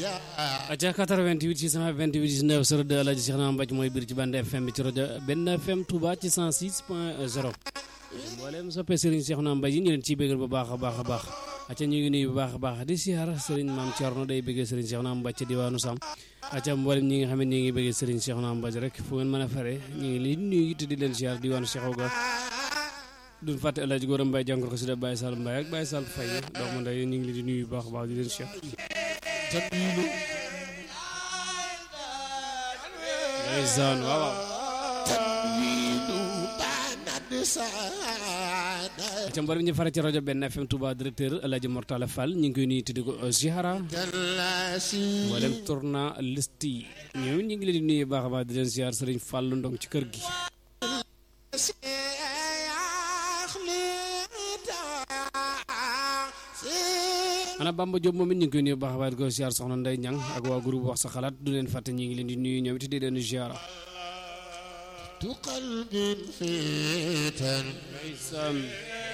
aca 88 628 19 02 Alaaji Cheikh Naam Mbaj mooy biir ci bande FM bi ci rajo benn FM Touba ci 106 point 0 mboolem soppee Serigne Cheikh Naam Mbaj yi ñu leen ciy bëggal bu baax a baax a baax aca ñu ngi nuyu bu baax a baax di siyaar Serigne Maam Thierno day bëggee Serigne Cheikh Naam Mbaj ci diwaanu Sam aca mboolem ñi nga xam ne ñi ngi bëggee Serigne Cheikh Naam Mbaj rek fu ngeen mën a fare ñu ngi leen nuyu te di leen siyaar diwaanu Cheikh Oga duñ fàtte El Hadj Gora Mbaye jàngor ko si da Baye Sall Mbaye ak Baye Sall Faye doomu ndey ñu ngi leen di nuyu bu baax a baax di leen siyaar ndeysaan waaw waaw ca mbar ñu fara ci rajo benn FM Touba directeur El Hadj Mortala Fall ñu ngi koy nuyu tuddi ko Zihara mboolem tourna liste yi ñoom ñu ngi leen di nuyu baax a baax di leen ziar Serigne Fall Ndong ci kër gi ana Bamba Diop moom it ñu ngi koy nuyu baax a baax di ko ziar soxna Ndeye Niang ak waa groupe wax sa xalaat du leen fàtte ñu ngi leen di nuyu ñoom it di leen ziara قلب فتن ndeysaan